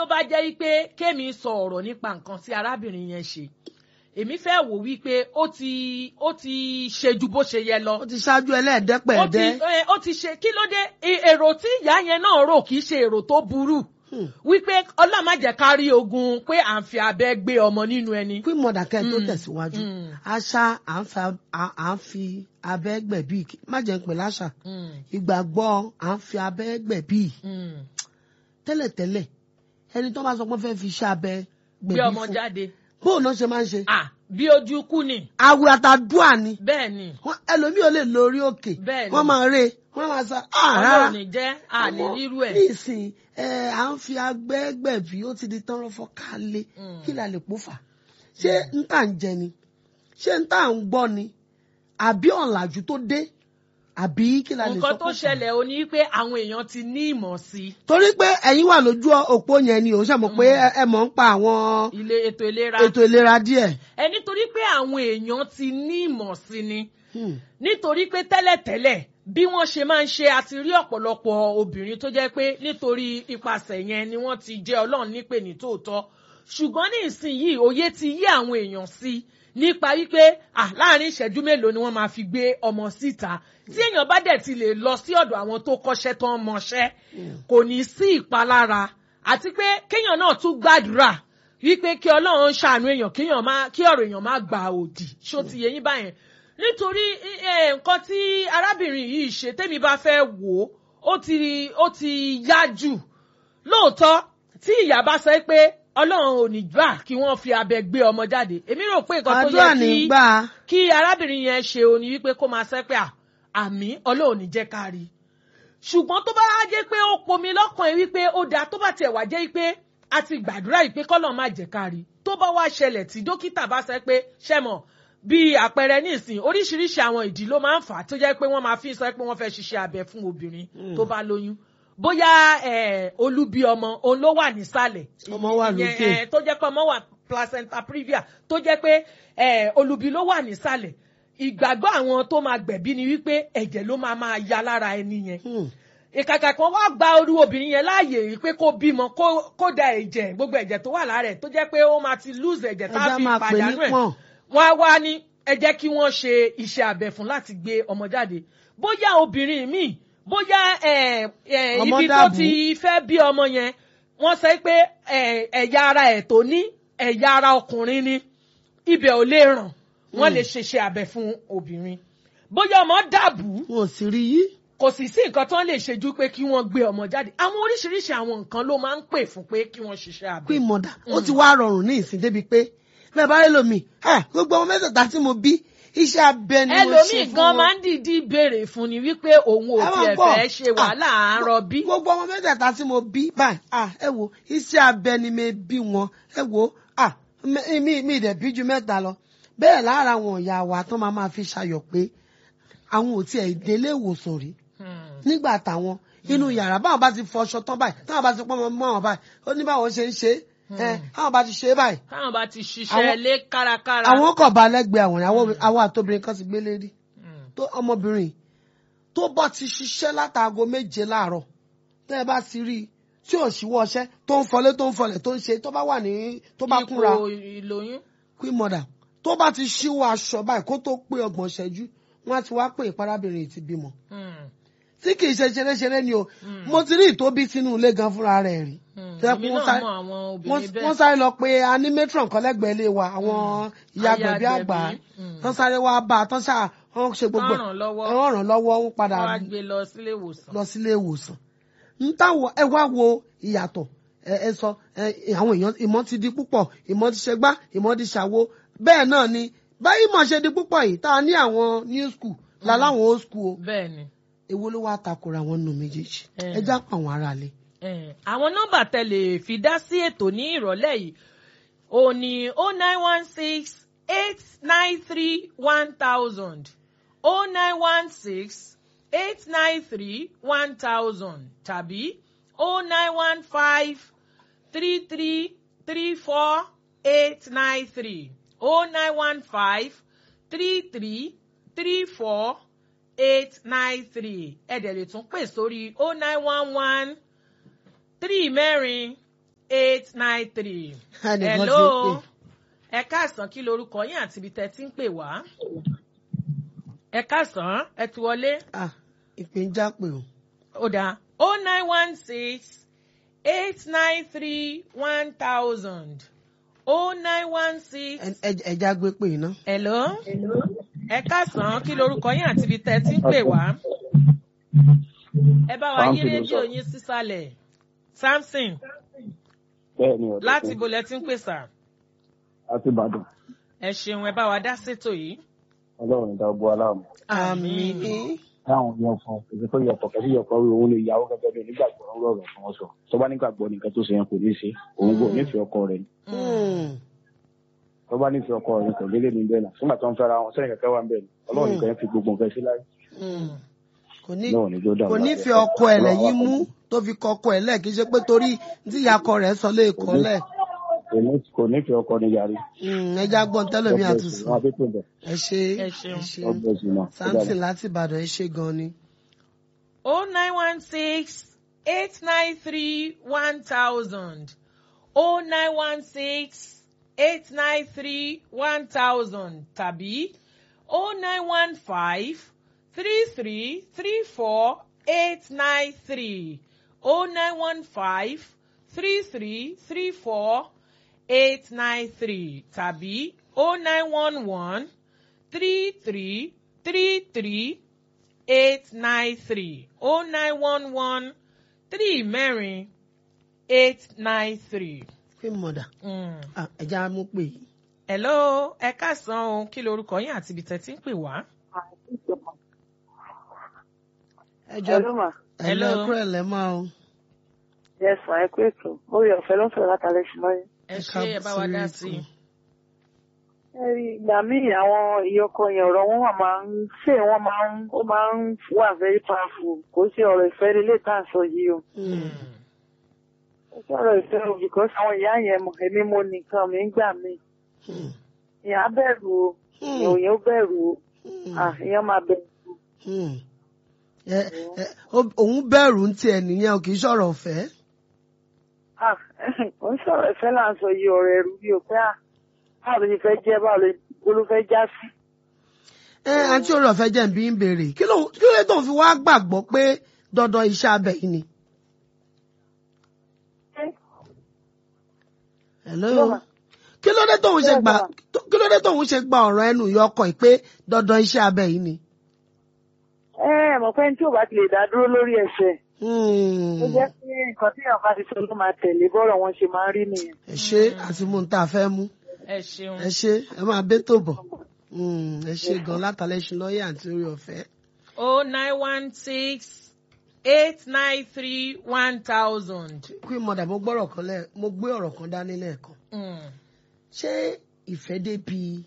bá jẹ́ wípé kémi sọ ọ̀rọ̀ nípa nǹkan tí arábìnrin yẹn ṣe èmi fẹ́ wò wípé ó ti ó ti ṣe ju bó ṣe yẹ lọ ó ti ṣáájú ó ti ẹlẹ́ẹ̀dẹ́pẹ̀ẹ́dẹ́. ẹ, ó ti ṣe kí ló dé I- èrò tí ìyá yẹn náà rò kì í ṣe èrò tó burú Hmm. wípé ọlọ́run má jẹ́ ká rí ogun pé à ń fi abẹ́ gbé ọmọ nínú ẹni. queen mother kẹ́ ẹ tó Mm, tẹ̀síwájú mm. àṣà à ń fa- à- à ń fi abẹ́ gbẹ̀bí má jẹ́ ń pè láṣà Mm, ìgbàgbọ́ à ń fi abẹ́ gbẹ̀bí mm. tẹ́lẹ̀tẹ́lẹ̀ ẹni tó bá sọ pé fẹ́ fi iṣẹ́ abẹ gbé gbẹ̀bí ọmọ fún jáde bóun náà ṣe máa ń ṣe ah bí ojú kú ni àwẹ̀ àtàdúà ni bẹ́ẹ̀ ni Wọ́n- ẹlòmíì ò lè lọ orí òkè Bẹ́ẹ̀ ni. wọ́n máa rè wọ́n máa sa ah rárá ọlọ́run ní jẹ́ àní Àmọ́ rírú ẹ̀. nísìn ẹ à ń fi agbẹ́ gbẹ̀bí ó ti di tọ́rọ́ fọ́kálé Mm. kí la lè pò fà ṣé n tà ń jẹ ni ṣé n tà ń gbọ́ ni àbí ọ̀làjú tó dé àbí kí la lè sọ nǹkan tó pò fà? ṣẹlẹ̀ o ní pé àwọn èèyàn ti ní ìmọ̀ sí torí pé ẹ̀yin wà lójú òpó yẹn ni ò ṣe mọ̀ pé ẹ- ẹ mọ̀ ń pa àwọn ilé ètò ìlera ètò ìlera díẹ̀. ẹ nítorí pé àwọn èèyàn ti ní ìmọ̀ sí ni Hmm. nítorí pé tẹ́lẹ̀tẹ́lẹ̀ bí wọ́n ṣe máa ń ṣe àti rí ọ̀pọ̀lọpọ̀ obìnrin tó jẹ́ pé nítorí ipasẹ̀ yẹn ni wọ́n ti jẹ́ ọlọ́run nípè ní tòótọ́ ṣùgbọ́n ní ìsinyìí òye ti yí àwọn èèyàn sí nípa wípé ah láàrin ìṣẹ́jú mélòó ni wọ́n máa fi gbé ọmọ síta tí èèyàn bá dẹ̀ ti lè lọ sí ọ̀dọ̀ àwọn tó kọ́ṣẹ́ tó ń mọṣẹ́ kò ní sí ìpalára àti pé kéèyàn náà tún gbàdúrà wípé kí ọlọ́run ṣàánú èèyàn kéèyàn má kí ọ̀rọ̀ èèyàn má gba òdì ṣó ti yẹ yín báyẹn nítorí eh, nǹkan tí arábìnrin yìí ṣe tẹ́mi bá fẹ́ wò ó ó ti ó ti yá jù lóòótọ́ tí ìyá bá sọ pé ọlọ́run ò ní gbà kí wọ́n fi abẹ gbé ọmọ jáde èmi rò pé nǹkan tó àdúrà yẹ ní kí gbà kí arábìnrin yẹn ṣe o ní wípé kó máa sẹ́ pé à, àmì ọlọ́run ní jẹ́ ká rí i ṣùgbọ́n tó bá wá jẹ́ pé ó pomi lọ́kàn ẹ̀ wípé ó dáa tó bá tiẹ̀ wá jẹ́ wípé a ti gbàdúrà yìí pé kọ́lọ̀ má jẹ́ ká rí i tó bá wá ṣẹlẹ̀ tí dókítà bá sẹ́ pé ṣẹ́mọ̀ bí àpẹẹrẹ nísìn oríṣiríṣi àwọn ìdí ló máa ń fà á tó jẹ́ pé wọ́n máa fi sọ pé wọ́n fẹ́ ṣiṣẹ́ abẹ fún obìnrin tó bá lóyún bóyá eh, olubi ọmọ òun ló wà nísàlẹ̀ Ọmọ wà ìyẹn, lókè. eh, tó jẹ́ pé ọmọ wà placenta previa tó jẹ́ pé eh, olubi ló wà nísàlẹ̀ ìgbàgbọ́ àwọn tó máa gbẹ̀bí ni wípé ẹ̀jẹ̀ ló máa máa ya lára ẹni yẹn Hmm. ìkàkà kan wá gba orú obìnrin yẹn láàyè yìí pé kó bímọ kó- kó da ẹ̀jẹ̀ gbogbo ẹ̀jẹ̀ tó wà lára ẹ̀ tó jẹ́ pé ó máa ti lose ẹ̀jẹ̀ tá a ẹja fi máa pè ní pàdánù ẹ̀ pọ̀n wọ́n á wá ní ẹ jẹ́ kí wọ́n ṣe iṣẹ́ abẹ fún láti gbé ọmọ jáde bóyá obìnrin míì bóyá ẹ̀, ẹ̀, Ọmọ ibi tó dàbú. ti fẹ́ bí ọmọ yẹn wọ́n sọ pé ẹ̀, ẹ̀yà ara ẹ̀ tó ní ẹ̀yà ara ọkùnrin ni ibẹ̀ ò lè ràn wọ́n lè ṣeṣẹ́ abẹ fún obìnrin bóyá ọmọ dàbú wọn ò sì rí yí. kò sì sí nǹkan tó ń lè ṣe ju pé kí wọ́n gbé ọmọ jáde àwọn oríṣiríṣi àwọn nǹkan ló máa ń pè fún pé kí wọ́n ṣiṣẹ́ abẹ. queen mother ó ti wá rọrùn ní ìsìn débi pé bẹ́ẹ̀ bá rí lómi ẹ gbogbo ọmọ mẹ́tẹ̀ẹ̀ta tí mo bí iṣẹ́ abẹ ni mo ṣe ẹlòmíì fún gan wọn. máa ń dìídì béèrè fún ni wípé òun ò Ẹ máa tiẹ̀ gbọ́. fẹ́ ṣe wàhálà àárọ̀ bí. gbogbo ọmọ mẹ́tẹ̀ẹ̀ta tí mo bí báyìí ah ẹ wo iṣẹ́ abẹ ni mi bí wọn ẹ wo ah mi mi mi dẹ̀ bí ju mẹ́ta lọ bẹ́ẹ̀ lára àwọn ìyá wa tán máa máa fi ṣayọ̀ pé àwọn ò tiẹ̀ délé ìwòsàn rí nígbà táwọn inú yàrá báwọn bá ti fọṣọ tán báyìí táwọn bá ti pọ́n mọ́ àwọn báyìí ó ní báwọn ṣe ń ṣe é ẹ táwọn bá ti ṣe é báyìí táwọn bá ti ṣiṣẹ́ Àwọn- lé kárakára. àwọn kọ̀ bá lẹ́gbẹ̀ẹ́ àwọn ìyàwó àwọn àtòbìnrin kan ti gbé lérí tó ọmọbìnrin tó bá ti ṣiṣẹ́ látàgò méje láàárọ̀ tẹ́ ẹ bá ti rí i tí ò ṣíwọ́ ọṣẹ́ tó ń fọlé tó ń fọlẹ̀ tó ń ṣe tó bá wà ní tó bá kúnra ipò ìlóyún. queen mother tó bá ti ṣíwọ́ aṣọ báyìí kó tó pé ọgbọ̀n ṣẹ́jú wọ́n á ti wá pé ìparábìnrin ti bímọ Hmm. tí kì í ṣe ṣeréṣeré ni o mo ti rí ìtóbi sínú ilé gan fúnra rẹ̀ rí Hmm. Tẹ́ èmi wọ́n náà sáré- mọ àwọn wọ́n obìnrin bẹ́ẹ̀. wọ́n sáré lọ pé animatron kan lẹ́gbẹ̀ẹ́ ilé wa àwọn ìyá Aya gbẹ̀bí àgbà agbẹ̀bí, mm. tán sáré wá bá a tán ṣáà wọ́n ṣe gbogbo Wọ́n ràn lọ́wọ́. ẹ̀ wọ́n ràn lọ́wọ́ wọ́n padà wọ́n á gbé lọ sílé ìwòsàn. lọ sílé ìwòsàn ń táwọn ẹ wá wo ìyàtọ̀ ẹ ẹ sọ ẹ àwọn èèyàn ìmọ̀ ti di púpọ̀ ìmọ̀ ti ṣe gbá ìmọ̀ ti ṣàwo bẹ́ẹ̀ náà ni báyìí mọ̀ ṣe di púpọ̀ yìí tá a ní àwọn new school làláwọn old school o bẹ́ẹ̀ ni. èwo ló wá takora wọn nù méjèèjì Eh. ẹ já pa àwọn ará lé. Eh, àwọn nọ́mbà tẹlẹ fi dá sí ètò ní ìrọ̀lẹ́ yìí ò ní o nine one six eight nine three one thousand o nine one six eight nine three one thousand tàbí o nine one five three three three four eight nine three o nine one five three three three four eight nine three ẹ̀dẹ̀ lè tún pè sórí o nine one one three mẹ́rin eight nine three. Ẹnìkan ti hello pè. ẹ káàsán kí lorúkọ yín àti ibi tẹ́ ti ń pè wá. ẹ káàsán ẹ ti wọlé. Ah, ìpè ń já pé o. ó dáa o nine one six eight nine three one thousand o nine one six. Ẹ- ẹ- ẹja gbé pè iná. hello ẹ káàsán kí lorúkọ yín àti ibi tẹ́ ti ń pè wá. ẹ bá wa yí Samson ló rédíò sọ̀rọ̀. yín sísàlẹ̀ samson bẹ́ẹ̀ ni ọ̀dọ́ láti kan. ibo lẹ ti ń pè sà. láti ìbàdàn ẹ ṣeun ẹ bá wa dá sétò yìí. ọlọ́run ìdá ọgbọ́ aláàmú. àmì táwọn yan fún èdè tó yọpọ̀ kẹ́sí yọpọ̀ rí òun lè yàwó gẹ́gẹ́ bí onígbàgbọ́ ọ̀rọ̀ rẹ̀ fún wọn sọ tó bá nígbàgbọ́ nìkan tó ṣe yẹn kò ní ṣe òun kò nífẹ̀ẹ́ ọkọ rẹ̀ ni tó bá nífẹ̀ẹ́ ọkọ rẹ̀ kò lélẹ̀ ní bẹ́ẹ̀ náà nígbà tó ń fẹ́ra wọn sẹ́yìn kẹ́kẹ́ wà ń bẹ̀ ni ọlọ́run nìkan yẹn fi gbogbo nǹkan sí láyé kò ní náà ní jọ́dá kò nífẹ̀ẹ́ ọkọ ẹ̀ lẹ́yìn mú tó fi kọ ọkọ ẹ̀ lẹ̀ kì í ṣe pé torí tí ìyàkọ rẹ̀ sọ lé kọ́ lẹ̀ kò nífẹ̀ẹ́ ọkọ ní yàrá ẹja gbọ́n tẹ́lẹ̀mí àtúnṣe wọn àti pèbẹ̀ ẹ ṣe Ẹ ṣeun. ẹ ṣe ọgbẹ́ sí náà samson láti ìbàdàn ẹ ṣe gan ni. o nine one six eight nine three one thousand o nine one six eight nine three one thousand tàbí o nine one five three three three four eight nine three o nine one five three three three four eight nine three tàbí o nine one one three three three three eight nine three oh nine one one three mẹ́rin eight nine three. pé mọ̀dà Mm. Ah, ẹja mú pè yìí. hello ẹ káàsán o kí lorúkọ yín àti ibi tẹ́ ti ń pè wá. ẹjọ Hello ma. ẹlọ Hello. kúrẹ lẹ máa o. Yes ma, ẹ kú ètò. Orí ọ̀fẹ́ ló ń sọ̀rọ̀ látàlẹ́ sí lọ́yẹ̀. ẹ Ẹ ṣe ẹ bá wa dá káàbọ̀ sí sí i. Ẹ rí ìgbà míì àwọn ìyọkọ yẹn ọ̀rọ̀ wọn wà máa ń ṣé wọ́n máa ń ó máa ń wà very powerful. Kò sí ọ̀rọ̀ ìfẹ́ lílé tá à ń sọ yìí o. Kò sí ọ̀rọ̀ ìfẹ́ o because àwọn ìyá yẹn mọ̀ èmi mo nìkan mi ń gbà mí. Ìyá bẹ̀rù o. Ìyẹn ò bẹ̀rù o. Ah, ìyẹn máa bẹ̀rù. Hmm. Ẹ- ẹ- ó- òun bẹ̀rù ń tiẹ̀ nìyẹn o kì í sọ̀rọ̀ ọ̀fẹ́. Ah, kò ń sọ̀rọ̀ ìfẹ́ là ń sọ yìí ọ̀rọ̀ ẹ̀rù bí o pé à báwo ló ṣe fẹ́ jẹ́ báwo ló ló fẹ́ já sí. ẹ àǹtí orí ọ̀fẹ́ jẹ́ ń bí ń béèrè kí ló kí ló dé tó ń fi wá gbàgbọ́ pé dandan iṣẹ́ abẹ yìí ni. Hello? Lọ́wọ́. kí ló dé tóun ṣe Bẹ́ẹ̀ gbà lọ́wọ́. tó- kí ló dé tóun ṣe gba ọ̀rọ̀ ẹnu ìyá ọkọ yìí pé dandan iṣẹ́ abẹ yìí ni. ẹ ẹ mọ̀ pé ní tí ò bá ti lè dá dúró lórí ẹsẹ̀ Hmm. ó jẹ́ pé nǹkan tí èèyàn bá ti sọ ló máa tẹ̀lé bọ́rọ̀ wọn ṣe máa ń rí nìyẹn. ẹ ṣe àti mú un tá a fẹ́ mú ẹ ṣeun. ẹ ṣe ẹ máa bẹ́ tó bọ̀ Hmm, ẹ ṣe gan látàlẹ́ ṣe lọ́ọ̀yà àti orí ọ̀fẹ́. oh nine one six eight nine three one thousand. queen mother mo gbọ́rọ̀ kan lẹ́ mo gbé ọ̀rọ̀ kan dání lẹ́ẹ̀kan ṣé ìfẹ́ débi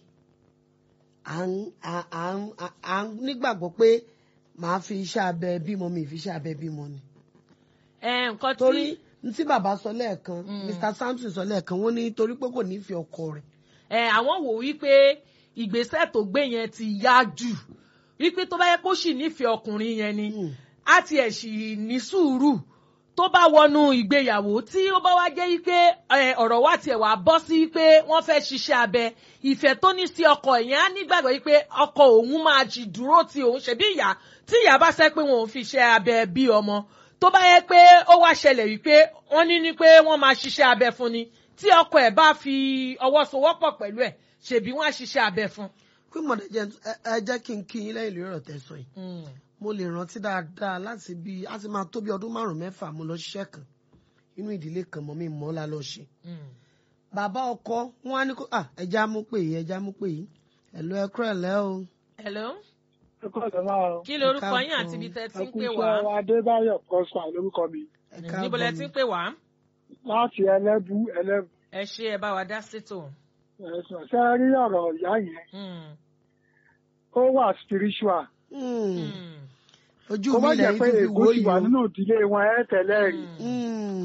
à ń à à ń à- à ń nígbàgbọ́ pé màá fi iṣẹ́ abẹ bímọ mi fi iṣẹ́ abẹ bímọ ni. ẹ nǹkan torí tí ní tí bàbá sọ lẹ́ẹ̀kan Mm. mr samson sọ lẹ́ẹ̀kan wọ́n ní torí pé kò nífẹ̀ẹ́ ọkọ rẹ̀. ẹ àwọn wò wípé ìgbésẹ̀ tó gbé yẹn ti yá jù wípé tó bá yẹ kó sì nífẹ̀ẹ́ ọkùnrin yẹn ni Mm. á tiẹ̀ sì ní sùúrù tó bá wọnú ìgbéyàwó tí ó bá wá jẹ́ wípé ẹ, ọ̀rọ̀ wa tiẹ̀ wá bọ́ sí wípé wọ́n fẹ́ ṣiṣẹ́ abẹ ìfẹ́ tó ní sí ọkọ ìyẹn á nígbàgbọ́ wípé ọkọ òun máa jì dúró ti òun ṣẹ̀bí ìyá tí ìyá bá sẹ́ pé wọn ò fi iṣẹ́ abẹ bí ọmọ tó bá yẹ pé ó wá ṣẹlẹ̀ wípé wọ́n ní ní pé wọ́n máa ṣiṣẹ́ abẹ fún ni tí ọkọ ẹ̀ bá fi ọwọ́ sowọ́pọ̀ pẹ̀lú ẹ̀ ṣèbí wọ́n á ṣiṣẹ́ abẹ fún. queen mother jẹ́ ẹ- ẹ jẹ́ kí n kí yín lẹ́yìn lórí ọ̀rọ̀ tẹ́ sọ yìí mo lè rántí dáadáa láti bí a ti máa tó bí ọdún márùn mẹ́fà mo lọ ṣiṣẹ́ kan inú ìdílé kan mọ́ mi mọ́ la lọ ṣe bàbá ọkọ wọn á ní kó à ẹja mú pè yìí ẹja mú pè yìí ẹ̀lọ́ ẹ kúrẹ̀ lẹ́ o hello Ẹ̀kọ́ ọ̀dọ́ máa ń. kí lorúkọ káàbọ̀. yín àti ibi tẹ́ ti ń Ẹkú pè iṣẹ́ wá wa Adébáyọ̀ Kọ́sà lórúkọ mi. ẹ níbo lẹ ti ń káàbọ̀ pè wá Láti ẹlẹ́bú ẹlẹ́bú. ẹ ṣe ẹ bá wa dá sétò. Ẹ̀sùn ṣe rí ọ̀rọ̀ ìyá yẹn. Mm. Ó wà spiritual. Hmm, Mm. ojú Kó mi má jẹ́ lẹ́yìn pé tó fi ègún wò ti yìí wà o nínú ìdílé wọn ẹ̀ tẹ́lẹ̀ rí. Mm. Hmm,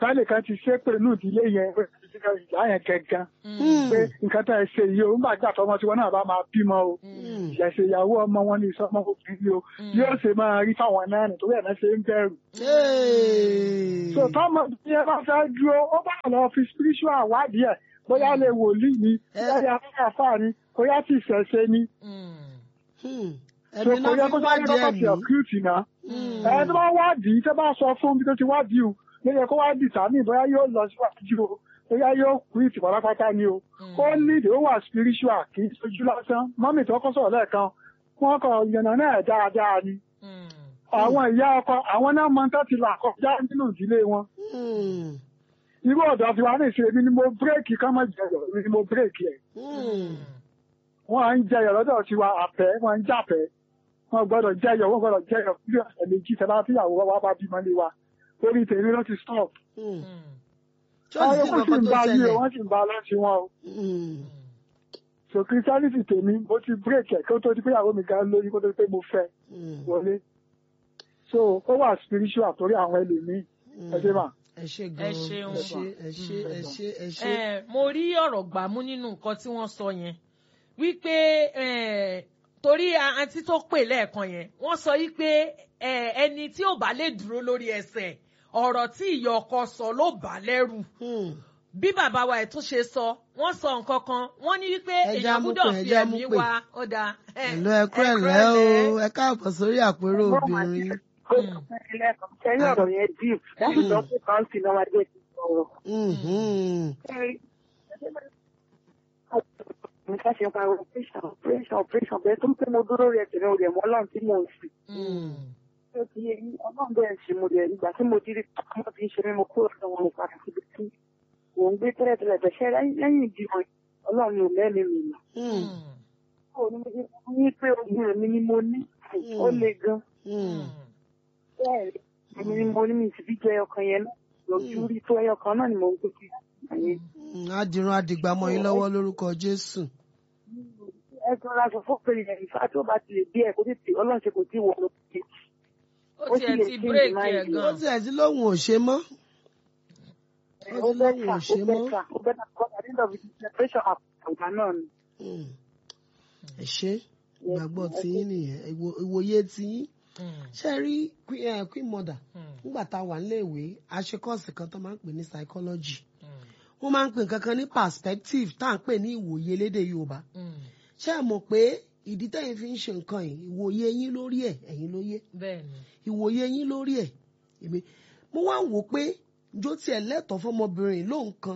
sálẹ̀ kan ti ṣépè nù ìdílé yẹn ìyá yẹn gangan Mm. pé nǹkan tá ẹ ṣe yìí o nígbà tí àtọmọ tiwọn náà bá máa bímọ o Mm. ìṣẹ̀ṣẹ̀ ìyàwó ọmọ wọn ní ìsọmọ obìnrin o yóò ṣe máa rí fáwọn náà nítorí ẹ̀ náà ṣe ń bẹ̀rù. Hey. so tọ́mọ bí ẹ bá fẹ́ dúró ó bá lọ fi spiritual wádìí ẹ̀ bóyá lè wòlíì ni bóyá lè afẹ́fà ni bóyá tí ìṣẹ̀ṣẹ̀ ni Hmm. so ẹ̀mí kò yẹ náà kó fi sáré wádìí kọ́kọ́ fi ẹ̀mí. ọ̀kúùtì náà Hmm. ẹ tó bá wádìí tó bá sọ fún bí tó ti wádìí o ló yẹ kó wádìí tàmí bóyá yóò lọ síwájú o bóyá yóò kú ìtì pátápátá ni o ó ní ìdè ó wà spiritual kì í sojú lásán mọ́mì tó kọ́ sọ̀rọ̀ lẹ́ẹ̀kan wọ́n kọ yànnà náà dáadáa ni àwọn ìyá ọkọ àwọn náà mọ tó ti là kọjá nínú ìdílé wọn Hmm. irú ọ̀dọ̀ fi wá ní ìṣe mi ni mo bírèkì ká má jẹyọ mi ni mo bírèkì ẹ̀ Hmm. wọ́n à ń jẹyọ lọ́dọ̀ tiwa àfẹ́ wọ́n ń jàfẹ́ wọ́n gbọ́dọ̀ jẹyọ wọ́n gbọ́dọ̀ jẹyọ bí ọ̀sẹ̀ méjì tẹ́lá tíyàwó wa bá bímọ lé wa lórí tèmi ló ti stop. Hmm. Àwọn Chọ́ọ̀sì yòókù sì kankan ń tó bá yí o ṣẹlẹ̀. wọ́n sì ń bá lọ́sí wọn o. Hmm. so christianity tèmi mo ti bírèkì ẹ̀ kí ó tó di pé ìyàwó mi gan lórí kó tó di pé mo fẹ́ Hmm. wọlé so ó wà spiritual torí àwọn ẹlòmíì ẹ ṣe mà. ẹ ṣe gan-an Ẹ ṣeun. ẹ ṣe ẹ ṣe ẹ ṣe ẹ ṣe. Eh, mo rí ọ̀rọ̀ gbàmú nínú nǹkan tí wọ́n sọ yẹn wípé eh, torí a- àǹtí tó pè lẹ́ẹ̀kan yẹn wọ́n sọ wípé eh, ẹni tí ò bá lè dúró lórí ẹsẹ̀ ọ̀rọ̀ tí ìyá ọkọ sọ ló bà á lẹ́rù Hmm. bí bàbá wa ẹ̀ tún ṣe sọ wọ́n sọ nǹkan kan wọ́n ní wípé Ẹ já èèyàn mú gbúdọ̀ pé, ẹ fi já mú ẹ̀mí pé. wa ó dáa. Eh, Ẹ̀lọ́ ẹ kú ẹ ẹ̀lẹ́ o kúrọ̀lẹ́. ẹ káàbọ̀ sórí àpérò obìnrin. Sẹ́yìn ọ̀rọ̀ yẹn deep. Láti sọ pé káńtì náà wá dé ti sọ̀rọ̀. Mhm. Mi ká ṣe pa operation operation operation bẹ́ẹ̀ tó ń pẹ́ mo dúró rẹ̀ tẹ̀lé o rẹ̀ mọ́ ọlọ́run tí mò ń sìn. Mm. Ṣé o ti yé yín? Ọlọ́run bẹ́ẹ̀ ṣe mo rẹ̀ ìgbà tí mo dirí ọmọ tí ń ṣe mí mo kúrò lọ́wọ́ mo padà síbi tí mò ń gbé tẹ́lẹ̀tẹ́lẹ̀ bẹ̀ṣẹ́ lẹ́yìn ìdìbò ọlọ́run ò lẹ́mìí mi nà. Hmm. Ó ní mo ṣe fún yín pé ogun èmi ni mo ní. Ó le gan. Hmm. Bẹ́ẹ̀ èmi ni mo ní mi sì fi jẹ ọkàn yẹn náà. Lójú rí tó ẹyọ kan náà ni mò ń gbé kiri. Hmm. Adìrún adìgbàmọ̀ yín lọ́wọ́ lórúkọ Jésù. ẹ tún ra sọ fún pèrè yẹn ìfá tó bá ti lè bí ẹ kó tètè ọlọ́run ṣe kò tí ì wọ̀ lọ sí i. ó Ó sì tiẹ̀ lè ti change bírèkì mind ẹ̀ yìí. Ó gan. tiẹ̀ sí lóhùn ò ṣe mọ́. ó Ó bẹ́tà lóhùn ò ó ṣe mọ́. bẹ́tà ó bẹ́tà kọ́ àdéhùn of the separation àgbà náà ni. Hmm. Ẹ ṣe ìgbàgbọ́ tiyín nìyẹn ìwò- ìwòye tiyín. Mm. Ṣé ẹ rí Queen- eh, Queen Mother Mm. nígbà tá a wà níléèwé a ṣe kọ́ọ̀sì kan tó máa ń pè ní psychology. Mm. Wọ́n máa ń pè nǹkan kan ní perspective tá à ń pè ní ìwòye lédè Yorùbá. Mm. Ṣé ẹ mọ̀ pé ìdí tẹ́yìn fi ń ṣe nǹkan yìí ìwòye yín lórí ẹ̀ ẹ̀yin ló yé. bẹ́ẹ̀ ni. ìwòye yín lórí ẹ̀ èmi mo wá ń wò pé jó tiẹ̀ lẹ́tọ̀ọ́ fọmọbìnrin lóhùn kan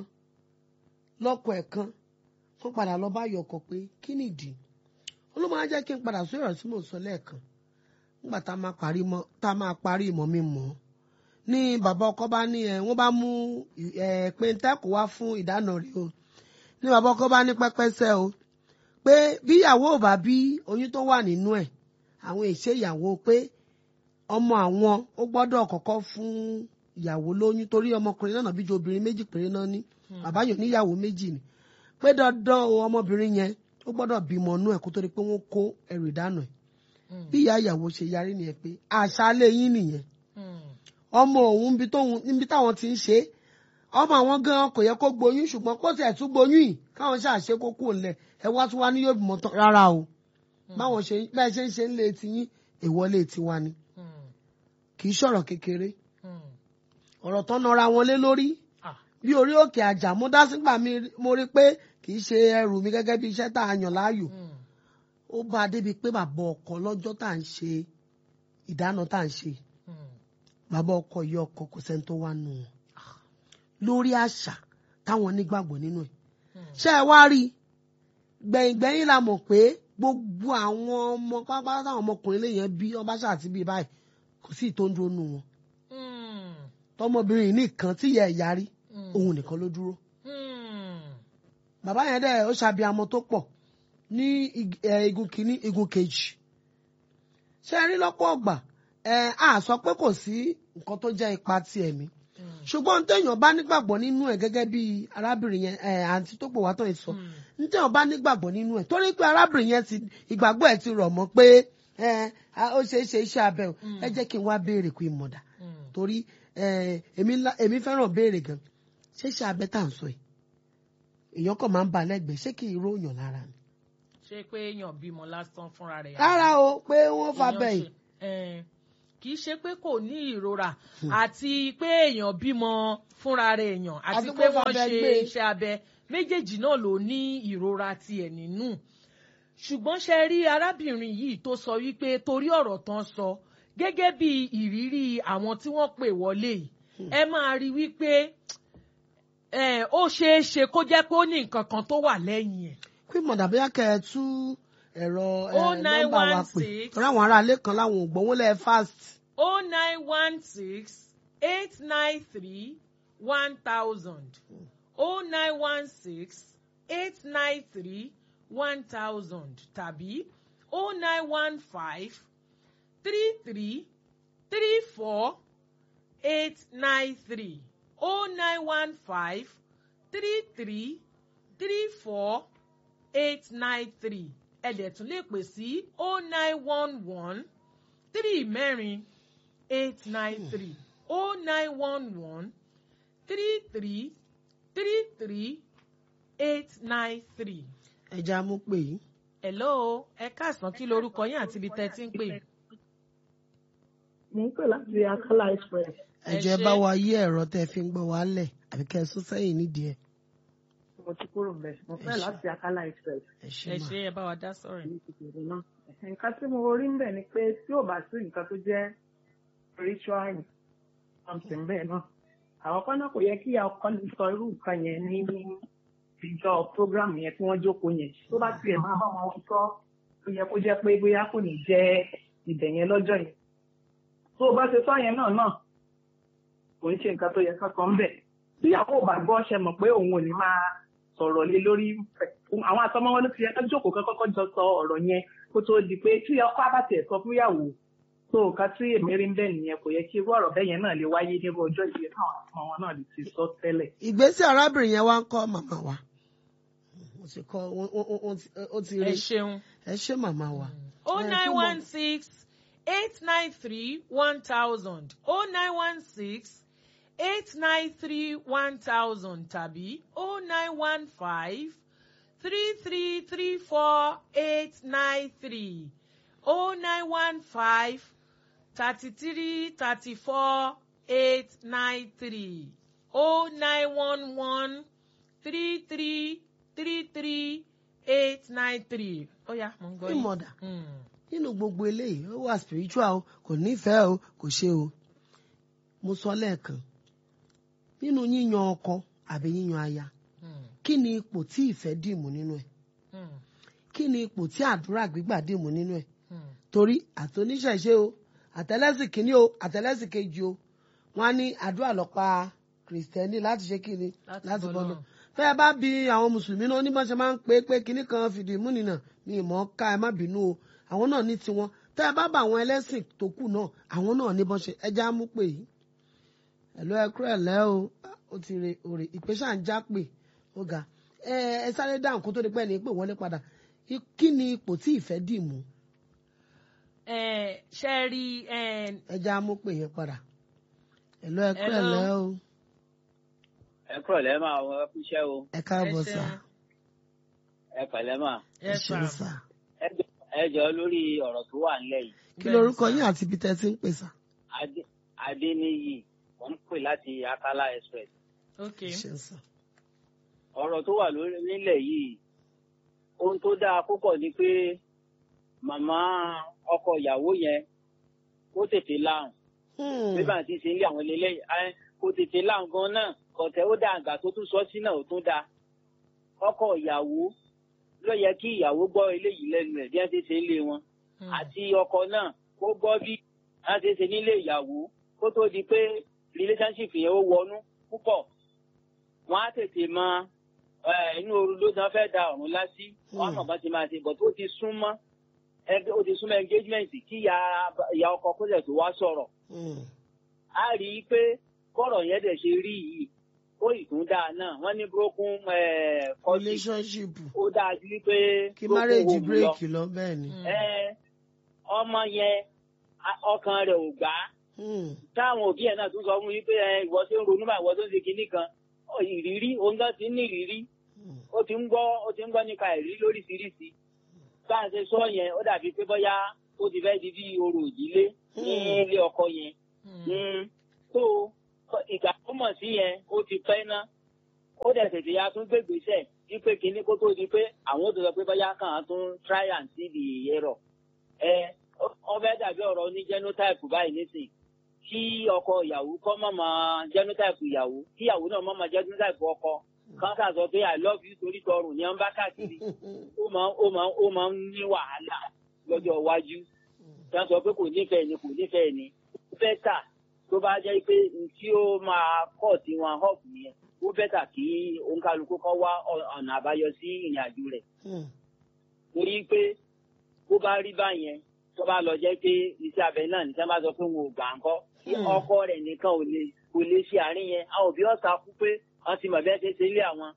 lọ́kọ ẹ̀ kan wọ́n padà lọ bá yọkọ̀ pé kí nìdí ó ló máa jẹ́ kí n padà sórí ọ̀rọ̀ tí mò ń sọ lẹ́ẹ̀kan nígbà tá a máa parí mọ́ tá a máa parí ìmọ̀ mi mọ́ ní bàbá ọkọ bá ní ẹ wọ́n bá mú ẹ péńtẹ́kù wá fún ìdáná rẹ̀ o ní bàbá ọkọ bá ní pẹ́pẹ́sẹ́ o pé bí ìyàwó ò bá bí oyún tó wà nínú ẹ̀ àwọn èṣe ìyàwó pé ọmọ àwọn ó gbọ́dọ̀ kọ́kọ́ fún ìyàwó lóyún torí ọmọkùnrin náà bí ju obìnrin méjì péré náà ní bàbá yòó níyàwó méjì ni pé dandan o ọmọbìnrin yẹn ó gbọ́dọ̀ bímọ inú ẹ̀ kó tó di pé wọ́n kó ẹrù ìdáná ẹ̀ Mm. bí ìyá ìyàwó ṣe yarí nìyẹn pé àṣálẹ́ yín nìyẹn Mm. ọmọ òun níbi tóun- níbi táwọn ti ń ṣe é ọmọ àwọn gan kò yẹ kó gboyún ṣùgbọ́n kó tiẹ̀ tún gboyún yìí káwọn ṣàṣe kó kúrò ńlẹ̀ ẹ wá tún wá ní yóò bímọ tán rárá o báwọn ṣe bẹ́ẹ̀ ṣe ń ṣe ń lé ti yín ìwọlé tiwa ni Mm. kì í ṣọ̀rọ̀ kékeré Mm. ọ̀rọ̀ tán nara wọn lé lórí Ah. bí orí òkè àjà mo dá sígbà mi mo rí pé kì í ṣe ẹrù mi gẹ́gẹ́ bí iṣẹ́ tá a yàn láàyò Mm. ó bá a débi pé bàbá ọkọ lọ́jọ́ tá à ń ṣe ìdáná tá à ń ṣe Mm. bàbá ọkọ ìyá ọkọ kò sẹ́ni tó wá nù wọn lórí àṣà táwọn nígbàgbọ́ nínú ẹ̀ ṣé ẹ wá rí i gbẹ̀yìngbẹ̀yìn la mọ̀ pé gbogbo àwọn ọmọ pápá táwọn ọmọkùnrin lè yẹn bí ọba ṣáàtì bíi báyìí kò sí ìtò ń dúró nù wọn Mm. tọmọbìnrin yìí nìkan tí ìyá ẹ̀ yarí Mm. òun nìkan ló dúró Mm. bàbá yẹn dẹ̀ ó ṣàbíamọ tó pọ̀ ní ig- ẹ, igun kìíní igun kejì ṣé ẹ rí lọ́pọ̀ ọgbà ẹ á sọ pé kò sí nǹkan tó jẹ́ ipa ti ẹ̀mí Mm. ṣùgbọ́n téèyàn bá nígbàgbọ́ nínú ẹ̀ gẹ́gẹ́ bí arábìnrin yẹn ẹ àǹtí tó pè wá tán yìí sọ Mm. téèyàn bá nígbàgbọ́ nínú ẹ̀ torí pé arábìnrin yẹn ti ìgbàgbọ́ ẹ̀ ti rọ̀ mọ́ pé ẹ a- ó ṣeé ṣe iṣẹ́ abẹ o ẹ jẹ́ kí n wá béèrè pé ìmọ̀dà Mm. torí ẹ, èmi ńlá- èmi fẹ́ràn béèrè gan ṣé ṣe abẹ́ tá à ń sọ yìí èèyàn kàn máa ń ba lẹ́gbẹ̀ẹ́ ṣé kì í ròyàn lára ni. ṣé pé èèyàn bímọ lásán fúnra rẹ̀ rárá o pé wọ́n fa èèyàn bẹ́ẹ̀ ṣe- eh, kì í ṣe pé kò ní ìrora àti pé èèyàn bímọ fúnra rẹ̀ èèyàn àti Àti pé pé wọ́n fabẹ́ ṣe gbé. iṣẹ́ abẹ méjèèjì náà ló ní ìrora tiẹ̀ nínú ṣùgbọ́n ṣe rí arábìnrin yìí tó sọ wípé torí ọ̀rọ̀ tán sọ gẹ́gẹ́ bí ìrírí àwọn tí wọ́n pè wọlé yìí ẹ máa rí wípé eh, ó ṣeé ṣe kó jẹ́ pé ó ní nǹkan kan tó wà lẹ́yìn ẹ̀ pé mọ̀dà bóyá kẹ́ ẹ tú ẹ̀rọ ẹ, Oh, nine nọ́mbà wa one pè six. torí àwọn ará ilé kan láwọn ò gbowó lẹ́ẹ̀ fast. oh nine one six eight nine three one thousand oh nine one six eight nine three one thousand tàbí oh nine one five three three three four eight nine three oh nine one five three three three four eight nine three ẹ dẹ̀ tún lè pè sí oh nine one one three mẹ́rin eight nine three oh nine one one three three three three eight nine three. ẹja mú pè yín. hello ẹ káàsán kí lorúkọ yín àti ibi tẹ́ ẹ ti ń pè. mo ń pè láti akala express Ẹ ẹjọ ẹ ṣé. bá wa yí ẹ̀rọ tẹ́ fi ń gbọ́ wa lẹ̀ àbí kẹ́ ẹ sún sẹ́yìn nídìí ẹ̀. mo ti kúrò mbẹ mo Ẹ fẹ́ ṣé. láti akala express ẹ ṣe ẹ mà. ṣe ẹ bá wa dá sọ̀rọ̀ yìí. ní ìpínlẹ̀ náà nǹkan tí mo rí ń bẹ̀ ni pé tí ò bá sí nǹkan tó jẹ́ spiritual something bẹ́ẹ̀ náà àwọn kan náà kò yẹ kí ọkọ ní sọ irú nǹkan yẹn ní ìjọ program yẹn tí wọ́n jókòó yẹn tó bá tiẹ̀ máa bá wọn sọ ó yẹ kó jẹ́ pé bóyá kò ní jẹ́ ibẹ̀ yẹn lọ́jọ́ yẹn tó o bá ṣe sọ yẹn náà náà kò ń ṣe nǹkan tó yẹ kankan bẹ̀ tíyàwó ò bá gbọ́ ṣe mọ̀ pé òun ò ní máa sọ̀rọ̀ lé lórí àwọn àtọmọ wọn ló ti yẹ ká jókòó kán kọ́kọ́ jọ sọ ọ̀rọ̀ yẹn kó tó di pé tí ọkọ àbàtì sọ fún ìyàwó tó nǹkan tí èmi rí ń bẹ̀ nìyẹn kò yẹ kí irú ọ̀rọ̀ bẹ́ẹ̀ yẹn náà lè wáyé nírú ọjọ́ ìdílé náà àtọmọ wọn náà lè ti sọ tẹ́lẹ̀. ìgbésẹ̀ arábìnrin yẹn wá ń kọ́ màmá wa. ó ti kọ́ ó- ó- ó- ó ti- ó ti ẹ rí ṣeun. ẹ ṣé màmá wa. oh Ẹ nine túbọ̀- one six eight nine three one thousand oh nine one six eight nine three one thousand tàbí oh nine one five three three three four eight nine three oh nine one five thirty three thirty four eight nine three oh nine one one three three three three eight nine three. ó yá mo ń gbọ́ yín. ìmọ̀dà Mm. nínú gbogbo eléyìí ó wà spiritual o kò nífẹ̀ẹ́ o kò ṣe o mo sọ lẹ́ẹ̀kan nínú yíyan ọkọ àbí yíyan aya Mm. kí ni ipò tí ìfẹ́ dìmú nínú ẹ̀ Mm. kí ni ipò tí àdúrà gbígbà dìmú nínú ẹ̀ Mm. torí àtòníṣẹ̀ṣe o àtẹlẹ́sìn kìíní o àtẹlẹ́sìn kejì o wọ́n á ní àdúrà lọ́pa kìrìsìtẹ́nì láti ṣe kíni Láti láti bọ́ bọ́ náà lọ́run. fẹ́ ẹ bá bi àwọn mùsùlùmí náà onímọ̀ ṣe máa ń pé pé kíní kan fìdí múnìnà mi ìmọ̀ ká ẹ má bínú o àwọn náà ní tiwọn tẹ́ ẹ bá bá àwọn ẹlẹ́sìn tó kù náà àwọn náà ní bọ́n ṣe ẹja mú pè yìí ẹ̀lú ẹ̀kú ẹ̀lẹ́ o ó ti re òrè ìpè ṣáà ń já pè ó ga ẹ ẹ sáré dáhùn kó tó di pẹ́ ní pè wọlé padà I- kí ni ipò tí ìfẹ́ dì mú ẹ ṣe rí ẹ ẹja mú pè yẹn padà ẹ̀lú ẹ̀kú Hello. ẹ̀lẹ́ o ẹ kúrò lẹ́ máa wọ ẹ kúṣẹ́ o ẹ káàbọ̀ ẹ sà ṣeun. ẹ pẹ̀lẹ́ mà ẹ ẹ ṣeun sà. sà ẹ jọ- ẹ jọ lórí ọ̀rọ̀ tó wà nílẹ̀ yìí kí lorúkọ yín àti ibi tẹ́ ti ń pè sà Adé- adéníyì mò ń pè láti akala express ok ẹ ṣeun sà ọ̀rọ̀ tó wà lórí nílẹ̀ yìí ohun tó dáa púpọ̀ ni pé màmá ọkọ ìyàwó yẹn ó tètè láhùn Hmm. bí bá ti ṣe ń lé àwọn eléyìí ẹ kó tètè láhùn gan náà kọ̀tẹ́ ó dá àgbà tó tún sọ sí náà ó tún dáa ọkọ ìyàwó ló yẹ kí ìyàwó gbọ́ eléyìí lẹ́nu ẹ̀ bí wọ́n ti ṣe ń lé wọn Mm. àti ọkọ náà kó gbọ́ bí wọ́n ti ṣe nílé ìyàwó kó tó di pé relationship yẹn ó wọnú púpọ̀ wọ́n á tètè mọ ẹ, inú ooru ló dán fẹ́ da ọ̀run lásì wọ́n á mọ̀ bá ti máa ṣe bọ̀ tó ti súnmọ́ ẹgbẹ́ ó ti súnmọ́ engagement kí ìyá ìyá ọkọ kó lẹ̀ tó wá sọ̀rọ̀ Hmm. a rí i pé bọ́rọ̀ yẹn dẹ̀ ṣe rí yìí ó ìtún dáa náà wọ́n ní broken kọ́sì relationship ó dáa ju wípé kí broken marriage home lọ break lọ bẹ́ẹ̀ ni. Mm. ẹ ọmọ yẹn a- ọkàn rẹ̀ ò gbà á Hmm. táwọn òbí ẹ̀ náà tún sọ fún yín pé ẹ ìwọ tó ń ronú bá ìwọ tó ń ṣe kinní kan Ọ, ìrírí òun gan ti ń ní ìrírí Hmm. ó ti ń gbọ́ ó ti ń gbọ́ nípa ìrírí lóríṣiríṣi bá a ṣe sọ yẹn ó dàbí pé bóyá ó ti fẹ́ di bí orò ìdílé ní Hmm. ilé ọkọ yẹn Mm. so ìgbà tó mọ̀ sí yẹn ó ti pẹ́ ná ó dẹ̀ tètè ya tún gbégbèsè wípé kinní kó tó di pé àwọn tó sọ pé bóyá kàn án tún try and see the error ẹ wọ́n fẹ́ dàbí ọ̀rọ̀ ní genotype báyìí nísìn kí ọkọ ìyàwó kọ́ mọ̀ mọ́ genotype ìyàwó kí ìyàwó náà mọ̀ mọ́ genotype ọkọ kan kà sọ pé i love you torí tọrùn ní ọ́n bá káàkiri ó máa ó máa ó máa ń ní wàhálà lọ́jọ́ iwájú tí wọ́n sọ pé kò nífẹ̀ẹ́ ni kò nífẹ̀ẹ́ ni bẹ́tà tó bá jẹ́ pé n tí ó máa kọ́ tí wọn hop yẹn ó bẹ́tà kí òǹkàlùkù kan wá ọ- ọ̀nà àbáyọ sí ìrìn àjò rẹ̀ Hmm. torí pé bó bá rí báyẹn tó bá lọ jẹ́ pé iṣẹ́ abẹ náà ní sábà bá sọ pé wọn ò gbà ń kọ́ kí Hmm. ọkọ rẹ̀ nìkan ò lè kò lè ṣe àárín yẹn àwọn òbí ọ̀sà kú pé wọ́n ti mọ̀ bẹ́ẹ̀ ṣe ṣe ilé àwọn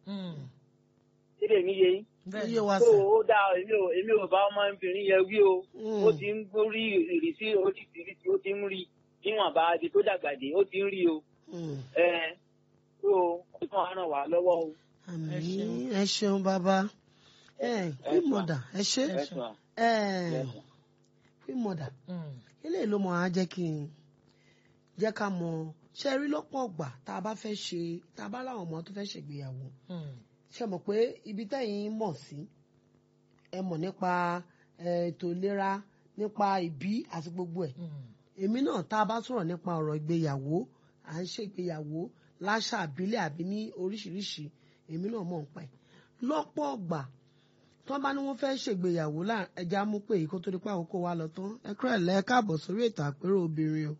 síbẹ̀ mi yé yín Iye wa tó sẹ̀. ó dáa èmi ò èmi ò bá ọmọbìnrin yẹn wí o Hmm. ó ti ń rí ìrísí oríṣiríṣi ó ti ń rí níwọ̀n bá ibi tó dàgbà dé ó ti ń rí o Hmm. ẹ tó ó kàn á ràn wá lọ́wọ́ o. àmín ẹ ṣeun bàbá ẹ queen mother ẹ ṣe ẹ sùn à. ẹ queen mother eléyìí ló mọ á jẹ́ kí n jẹ́ ká mọ ṣe rí lọ́pọ̀ ọgbà tá a bá fẹ́ ṣe tá a bá láwọn ọmọ tó fẹ́ ṣègbéyàwó ṣe mọ̀ pé ibi tẹ́yìn mọ̀ sí ẹ mọ̀ nípa ẹ, ètò ìlera nípa ìbí àti gbogbo ẹ̀ èmi náà tá a bá sọ̀rọ̀ nípa ọ̀rọ̀ ìgbéyàwó à ń ṣègbéyàwó láṣà àbílẹ̀ àbí ní oríṣiríṣi èmi náà mọ̀ ń pa ẹ̀ lọ́pọ̀ ọgbà tí wọ́n bá ní wọ́n fẹ́ ṣègbéyàwó lá ẹja mú pé èyí kó tó di pé àkókò wa lọ tán ẹ kúrò ẹ̀ lẹ́ káàbọ̀ sórí ètò àpérò obìnrin o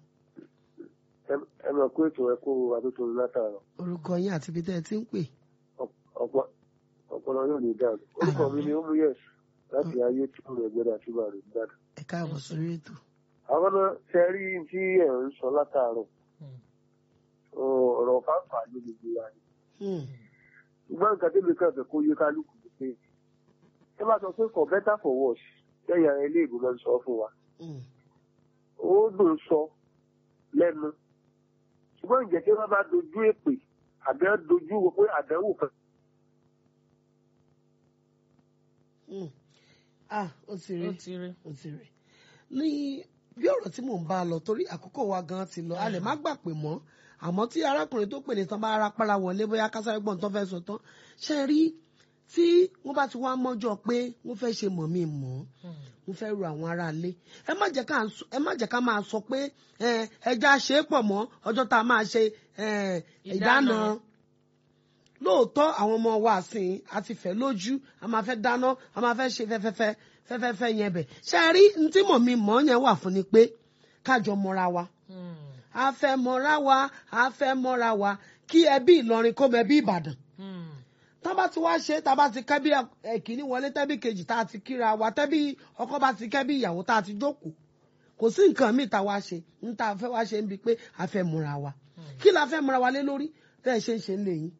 ẹ mọ̀ pé ètò ẹ̀kọ́ àtúntò látàrọ̀ orúkọ yín àti ibi tẹ́ ẹ ti ń pè ọ̀pọ̀ ọ̀pọ̀lọ yóò ní dáàbò orúkọ mi ni omuyes láti ayé tí ó rẹ̀ gbẹ́dà tí bàrẹ̀ gbàdà. ẹ káàbọ̀ sórí ètò. àwọn náà ṣe rí tí ẹ̀ ń sọ látàrọ̀ ọ̀rọ̀ fáfà ní gbogbo wa ni. Hmm. ṣùgbọ́n nǹkan tẹ́lẹ̀ kan fẹ́ kó yé kálukú ni pé ẹ bá sọ pé for better for worse lẹ́yìn ara ilé ìgbìmọ̀ sọ fún wa Hmm. ó dùn sọ lẹ́nu ṣùgbọ́n ǹjẹ́ tí wọ́n bá dojú èpè àbí wọ́n dojú wo pé àdánwò kan Hmm. ah ó ti rí ó ti rí. ó ti rí ní bí ọ̀rọ̀ tí mò ń bá a lọ torí àkókò wa gan ti lọ a lè má gbà pé mọ́ àmọ́ tí arákùnrin tó pè ní tán bá ara para wọlé bóyá kásáré gbọ́n tán fẹ́ sọ tán ṣe rí tí wọ́n bá ti wá mọ́jọ́ pé wọ́n fẹ́ ṣe mọ̀ mí mọ́ mo fẹ́ ru àwọn aráalé ẹ má jẹ́ ká sọ- ẹ má jẹ́ ká máa sọ pé ẹ, ẹja ṣe é pọ̀ mọ́ ọjọ́ tá a máa ṣe ẹ, ìdáná Ìdáná. lóòótọ́ àwọn ọmọ wa sìn àti fẹ́ lójú a máa fẹ́ dáná a máa fẹ́ ṣe fẹ́fẹ́fẹ́ fẹ́fẹ́fẹ́ yẹn bẹ̀ ṣe rí n tí mọ̀ mi mọ̀ yẹn wà fún ni pé kájọ mọ́ra wa a fẹ́ mọ́ra wa a fẹ́ mọ́ra wa kí ẹbí Ìlọrin kó mọ ẹbí Ìbàdàn tá bá ti wá ṣe tá bá ti kẹ́bí ẹ̀kíní wọlé tẹ́bí kejì tá a ti kíra wa tẹ́bí ọkọ bá ti kẹ́bí ìyàwó tá a ti jókòó kò sí nǹkan míì tá a wá ṣe ń tá a fẹ́ wá ṣe ń bi pé a fẹ́ múra wa kí la fẹ́ múra wa lé lórí tẹ́ ẹ ṣe ń ṣe ń lè yín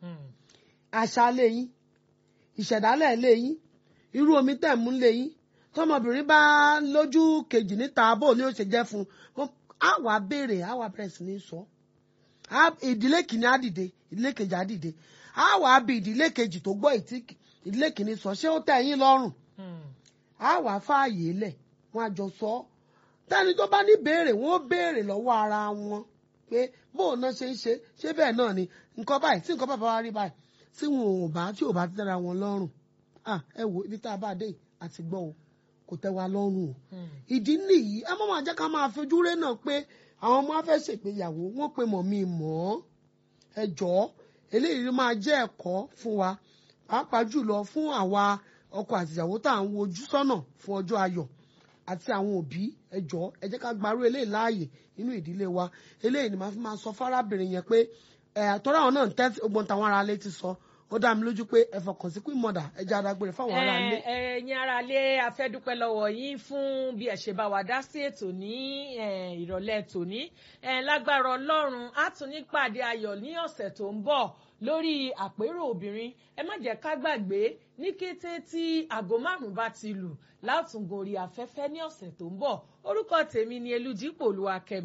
àṣà lè yín ìṣẹ̀dálẹ̀ lè yín irú omi tẹ̀ mú lè yín tọmọbìnrin bá lójú kejì níta bó ni ó ṣe jẹ́ fún un á wàá béèrè á wàá bẹ̀rẹ̀ sí ní sọ á- ìdílé kìíní á dìde ìdílé kejì á dìde á wàá bi ìdílé kejì tó gbọ́ ìtí ìdílé kìíní sọ ṣé ó tẹ́ yín lọ́rùn á wàá fààyè lẹ̀ wọ́n á jọ sọ ọ́ tẹ́ni tó bá ní béèrè wọ́n ó béèrè lọ́wọ́ ara wọn pé bóun náà ṣe ń ṣe ṣé bẹ́ẹ̀ náà ni nǹkan báyìí tí nǹkan bàbá wa rí báyìí tí wọn ò bá tí ò bá ti dára wọn lọ́rùn ah ẹ wo ibi tá a bá dé yìí àti gbọ́ o kò tẹ́ wa lọ́rùn o ìdí nìyí ẹ má máa jẹ́ ká máa fojú rẹ́ náà pé àwọn ọmọ á fẹ́ ṣègbéyàwó wọ́n pe mọ̀ mi mọ̀ ọ́ ẹ jọ̀ọ́ eléyìí máa jẹ́ ẹ̀kọ́ fún wa pàápàá jùlọ fún àwa ọkọ àtìyàwó tá à ń wojú sọ́nà fún ọjọ́ ayọ̀ àti àwọn òbí ẹ jọ̀ọ́ ẹ jẹ́ ká gbarú eléyìí láàyè nínú ìdílé wa eléyìí ni màá fi máa sọ fárábìnrin yẹn pé ẹ àtọ́rọ́ àwọn náà ń tẹ́tí ogbon táwọn ará ilé ti sọ ó dá mi lójú pé ẹ fọkàn sí queen mother ẹ jẹ́ adágbére fáwọn ará ilé. ẹ ẹ̀yin ará ilé a fẹ́ dúpẹ́ lọ́wọ́ yín fún bí ẹ ṣe bá wa dá sí ètò ní eh, ìrọ̀lẹ́ tòní Eh, lágbára Ọlọ́run á tún ní pàdé ayọ̀ ní ọ̀sẹ̀ tó ń bọ̀ lórí àpérò obìnrin ẹ má jẹ́ ká gbàgbé ní kété tí aago márùn-ún bá ti lù látùngòrí afẹ́fẹ́ ní ọ̀sẹ̀ tó ń bọ̀ orúkọ tèmi ni Elújípò Olúwakẹ́mi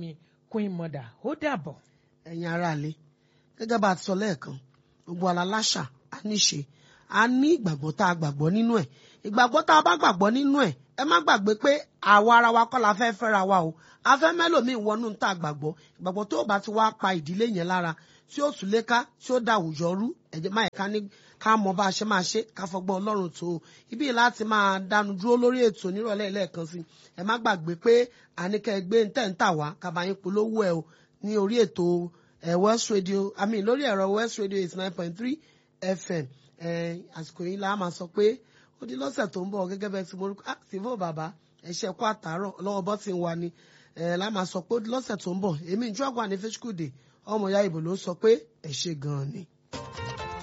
queen mother ó dàbọ̀. ẹ̀yin aráalé gẹ́gẹ́ bá a ti sọ lẹ́ẹ̀kan gbogbo aláṣà a níṣe a ní ìgbàgbọ́ tá a gbàgbọ́ nínú ẹ̀ ìgbàgbọ́ tá a bá gbàgbọ́ nínú ẹ̀ ẹ má gbàgbé pé àwa ara wa kọ́ la fẹ́ fẹ́ra wa o a fẹ́ mẹ́lòmíì wọnú tá a gbàgbọ́ ìgbàgbọ́ tó bá ti wá pa ìdílé yẹn lára tí ó tún lé ká tí ó da àwùjọ rú ẹ̀jẹ̀ máa ká ní ká mọ bá a ṣe máa ṣe ká fọgbọ́n ọlọ́run tó o ibi láti máa dánu dúró lórí ètò nírọ̀lẹ́ lẹ́ẹ̀kan sí ẹ má gbàgbé pé àníkẹ́ gbé ń tẹ̀ ń tà wá kàbáyín polówó ẹ o ní orí ètò ẹ West Radio I mean lórí ẹ̀rọ West Radio eighty nine point three FM ẹ àsìkò yìí la máa sọ pé ó di lọ́sẹ̀ tó ń bọ̀ gẹ́gẹ́ bẹ́ẹ̀ tí mo rí ah sífò bàbá ẹ ṣe kó àtàárọ̀ lọ́wọ́ bọ́ ti ń wa ni ẹ la máa sọ pé ó di lọ́sẹ̀ tó ń bọ̀ èmi ìjọ àgbà ní fẹ́ṣíkùdè ọmọ ìyá ìbò ló sọ pé ẹ ṣe gan-an ni.